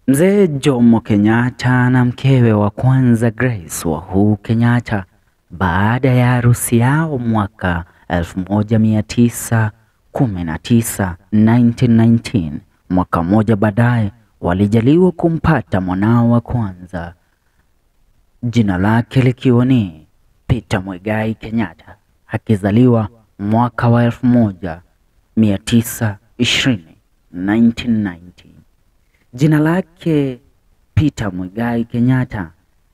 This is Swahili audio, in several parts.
Mzee Jomo Kenyatta na mkewe wa kwanza Grace Wahuu Kenyatta baada ya harusi yao mwaka 1919 1919, mwaka mmoja baadaye walijaliwa kumpata mwanao wa kwanza, jina lake likiwa ni Peter Muigai Kenyatta, akizaliwa mwaka wa 1920 1990. Jina lake Peter Muigai Kenyatta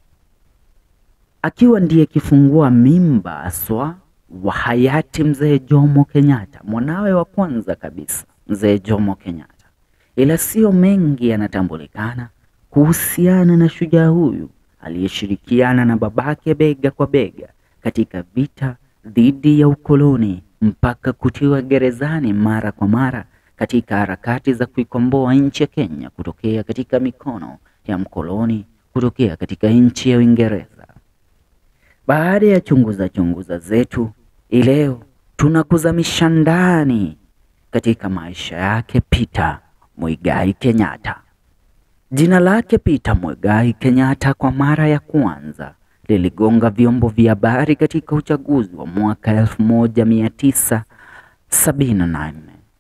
akiwa ndiye kifungua mimba aswa wa hayati mzee Jomo Kenyatta, mwanawe wa kwanza kabisa mzee Jomo Kenyatta. Ila sio mengi yanatambulikana kuhusiana na shujaa huyu aliyeshirikiana na babake bega kwa bega katika vita dhidi ya ukoloni mpaka kutiwa gerezani mara kwa mara katika harakati za kuikomboa nchi ya Kenya kutokea katika mikono ya mkoloni kutokea katika nchi ya Uingereza. Baada ya chunguza chunguza zetu, ileo tunakuzamisha ndani katika maisha yake Peter Muigai Kenyatta. Jina lake Peter Muigai Kenyatta kwa mara ya kwanza liligonga vyombo vya habari katika uchaguzi wa mwaka 1978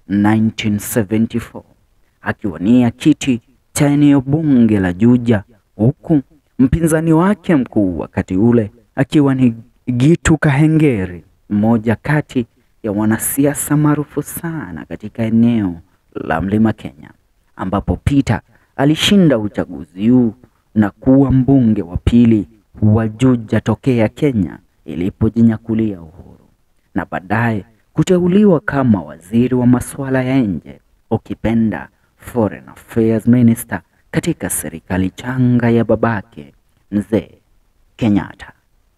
1974 akiwania kiti cha eneo bunge la Juja, huku mpinzani wake mkuu wakati ule akiwa ni Gitu Kahengeri, mmoja kati ya wanasiasa maarufu sana katika eneo la Mlima Kenya, ambapo Peter alishinda uchaguzi huu na kuwa mbunge wa pili wa Juja tokea Kenya ilipojinyakulia uhuru na baadaye kuteuliwa kama waziri wa masuala ya nje, ukipenda Foreign Affairs Minister katika serikali changa ya babake mzee Kenyatta.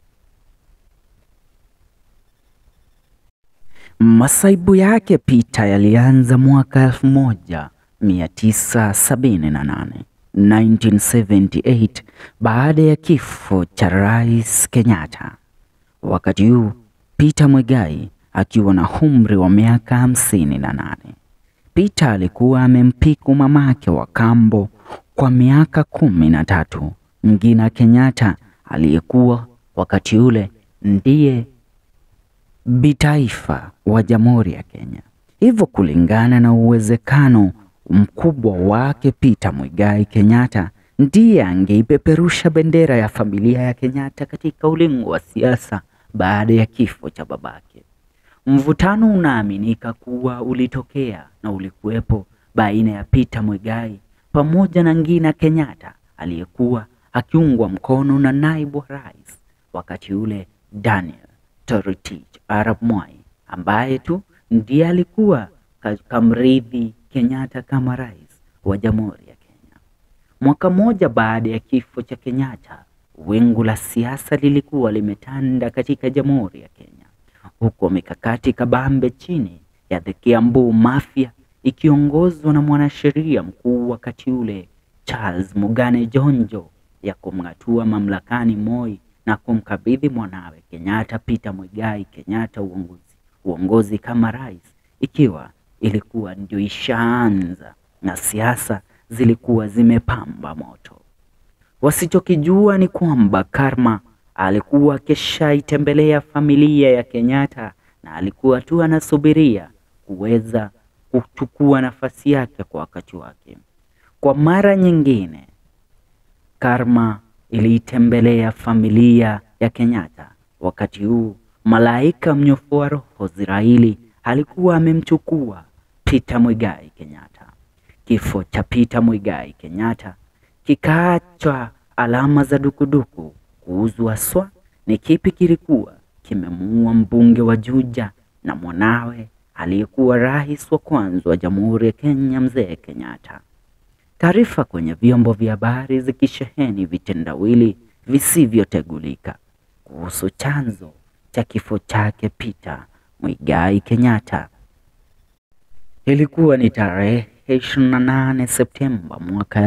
Masaibu yake Peter yalianza mwaka 1978 1978 baada ya kifo cha Rais Kenyatta. Wakati huu Peter Muigai akiwa na umri wa miaka hamsini na nane. Peter alikuwa amempiku mamake wa kambo kwa miaka kumi na tatu, Ngina Kenyatta aliyekuwa wakati ule ndiye bitaifa wa Jamhuri ya Kenya. Hivyo kulingana na uwezekano mkubwa wake, Peter Muigai Kenyatta ndiye angeipeperusha bendera ya familia ya Kenyatta katika ulingo wa siasa baada ya kifo cha babake. Mvutano unaaminika kuwa ulitokea na ulikuwepo baina ya Peter Muigai pamoja na Ngina Kenyatta aliyekuwa akiungwa mkono na naibu wa rais wakati ule Daniel Toroitich Arap Moi ambaye tu ndiye alikuwa kamrithi Kenyatta kama rais wa Jamhuri ya Kenya. Mwaka mmoja baada ya kifo cha Kenyatta, wingu la siasa lilikuwa limetanda katika Jamhuri ya Kenya huko mikakati kabambe chini ya the Kiambu Mafia ikiongozwa na mwanasheria mkuu wakati ule Charles Mugane Jonjo ya kumng'atua mamlakani Moi na kumkabidhi mwanawe Kenyatta Peter Muigai Kenyatta uongozi, uongozi kama rais, ikiwa ilikuwa ndio ishaanza na siasa zilikuwa zimepamba moto. Wasichokijua ni kwamba Karma alikuwa akishaitembelea familia ya Kenyatta na alikuwa tu anasubiria kuweza kuchukua nafasi yake kwa wakati wake. Kwa mara nyingine, Karma iliitembelea familia ya Kenyatta. Wakati huu malaika mnyofu wa roho Ziraili alikuwa amemchukua Peter Muigai Kenyatta. Kifo cha Peter Muigai Kenyatta kikaachwa alama za dukuduku kuuzwa swa ni kipi kilikuwa kimemuua mbunge wa Juja na mwanawe aliyekuwa rais wa kwanza wa Jamhuri ya Kenya mzee Kenyatta. Taarifa kwenye vyombo vya habari zikisheheni vitendawili visivyotegulika kuhusu chanzo cha kifo chake Peter Muigai Kenyatta. Ilikuwa ni tarehe 28 Septemba mwaka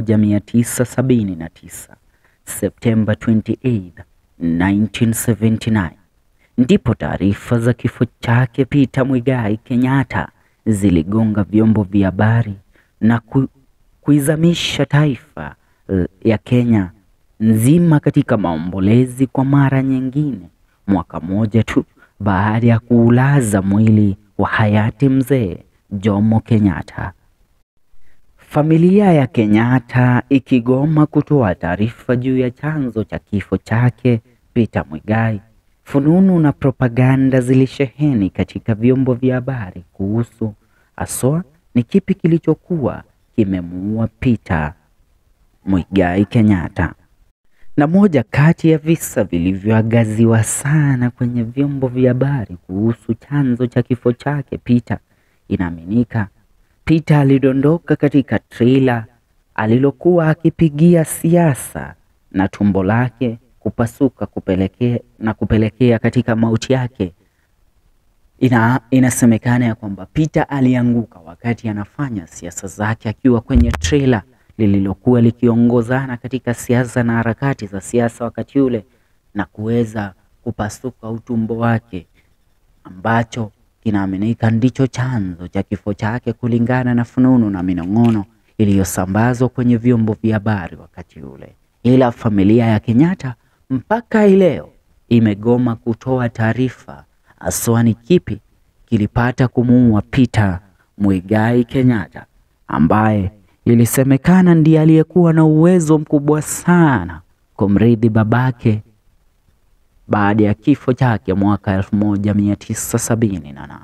1979, Septemba 28, 1979 ndipo taarifa za kifo chake Peter Muigai Kenyatta ziligonga vyombo vya habari na kuizamisha taifa eh, ya Kenya nzima katika maombolezi kwa mara nyingine, mwaka mmoja tu baada ya kuulaza mwili wa hayati mzee Jomo Kenyatta. Familia ya Kenyatta ikigoma kutoa taarifa juu ya chanzo cha kifo chake Peter Muigai. Fununu na propaganda zilisheheni katika vyombo vya habari kuhusu haswa ni kipi kilichokuwa kimemuua Peter Muigai Kenyatta. Na moja kati ya visa vilivyoangaziwa sana kwenye vyombo vya habari kuhusu chanzo cha kifo chake Peter, inaaminika Peter alidondoka katika trailer alilokuwa akipigia siasa na tumbo lake kupasuka kupelekea, na kupelekea katika mauti yake. Ina, inasemekana ya kwamba Peter alianguka wakati anafanya siasa zake akiwa kwenye trailer lililokuwa likiongozana katika siasa na harakati za siasa wakati ule na kuweza kupasuka utumbo wake ambacho kinaaminika ndicho chanzo cha kifo chake kulingana na fununu na minong'ono iliyosambazwa kwenye vyombo vya habari wakati ule. Ila familia ya Kenyatta mpaka leo imegoma kutoa taarifa haswa ni kipi kilipata kumuua Peter Muigai Kenyatta ambaye ilisemekana ndiye aliyekuwa na uwezo mkubwa sana kumrithi babake baada ya kifo chake mwaka 1978.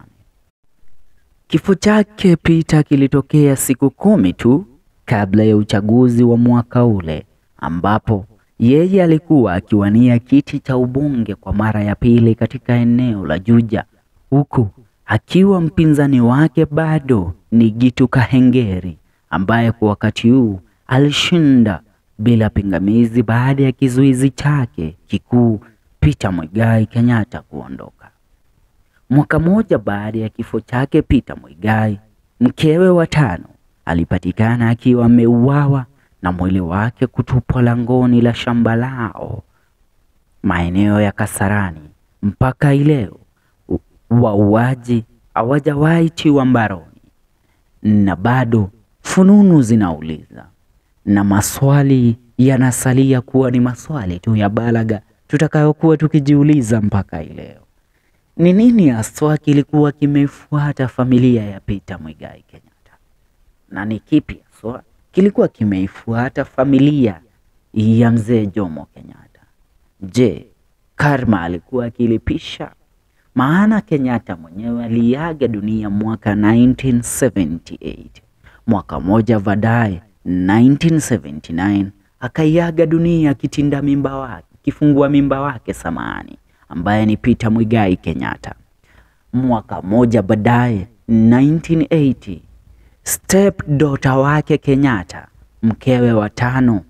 Kifo chake Peter kilitokea siku kumi tu kabla ya uchaguzi wa mwaka ule ambapo yeye alikuwa akiwania kiti cha ubunge kwa mara ya pili katika eneo la Juja huku akiwa mpinzani wake bado ni Gitu Kahengeri ambaye kwa wakati huu alishinda bila pingamizi baada ya kizuizi chake kikuu Peter Muigai Kenyatta kuondoka. Mwaka mmoja baada ya kifo chake Peter Muigai, mkewe wa tano alipatikana akiwa ameuawa na mwili wake kutupwa langoni la shamba lao maeneo ya Kasarani. Mpaka ileo wauaji hawajawahi tiwa mbaroni, na bado fununu zinauliza na maswali yanasalia kuwa ni maswali tu ya balagha tutakayokuwa tukijiuliza mpaka ileo. Ni nini haswa kilikuwa kimeifuata familia ya Peter Muigai Kenyatta, na ni kipi haswa kilikuwa kimeifuata familia ya mzee Jomo Kenyatta? Je, karma alikuwa akilipisha? Maana Kenyatta mwenyewe aliaga dunia mwaka 1978. Mwaka moja baadaye 1979 akaiaga dunia kitinda mimba wake kifungua mimba wake samani ambaye ni Peter Muigai Kenyatta. Mwaka moja baadaye 1980 step daughter wake Kenyatta, mkewe wa tano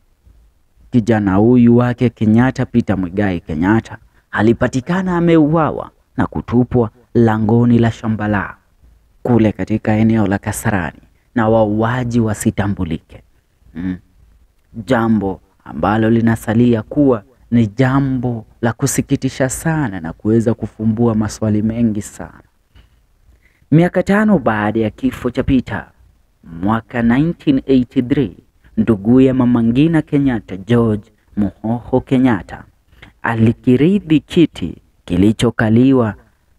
kijana huyu wake Kenyatta, Peter Muigai Kenyatta alipatikana ameuawa na kutupwa langoni la shamba lao kule katika eneo la Kasarani na wauaji wasitambulike. Mm. Jambo ambalo linasalia kuwa ni jambo la kusikitisha sana na kuweza kufumbua maswali mengi sana. Miaka tano baada ya kifo cha Peter mwaka 1983, nduguye Mama Ngina Kenyatta George Muhoho Kenyatta alikirithi kiti kilichokaliwa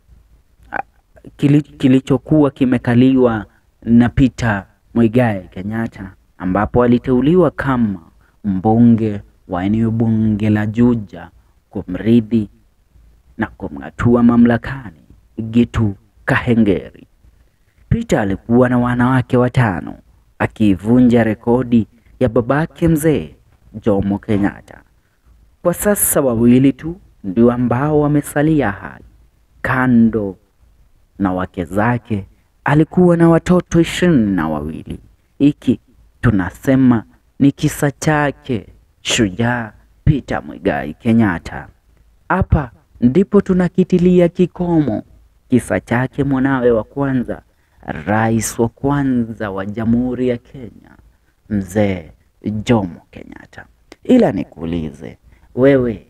kili, kilichokuwa kimekaliwa na Peter Muigai Kenyatta ambapo aliteuliwa kama mbunge wa eneo bunge la Juja kumrithi na kumng'atua mamlakani Gitu Kahengeri. Peter alikuwa na wanawake watano akiivunja rekodi ya babake mzee Jomo Kenyatta. Kwa sasa wawili tu ndio ambao wamesalia hai. Kando na wake zake alikuwa na watoto ishirini na wawili. Hiki tunasema ni kisa chake shujaa Peter Muigai Kenyatta. Hapa ndipo tunakitilia kikomo kisa chake mwanawe wa kwanza, rais wa kwanza wa Jamhuri ya Kenya, mzee Jomo Kenyatta. Ila nikuulize wewe,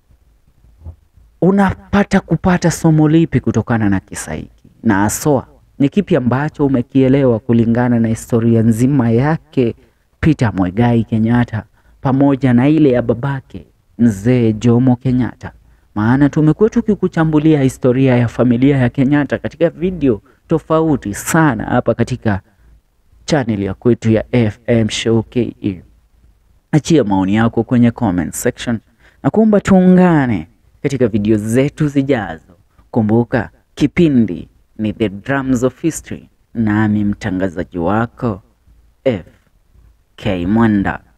unapata kupata somo lipi kutokana na kisa hiki, na haswa Ni kipi ambacho umekielewa kulingana na historia nzima yake Peter Mwegai Kenyatta pamoja na ile ya babake mzee Jomo Kenyatta? Maana tumekuwa tukikuchambulia historia ya familia ya Kenyatta katika video tofauti sana hapa katika channel ya kwetu ya FM Show KE. Achia maoni yako kwenye comment section na kuomba tuungane katika video zetu zijazo. Kumbuka kipindi ni The Drums of History, nami mtangazaji wako FK Mwanda.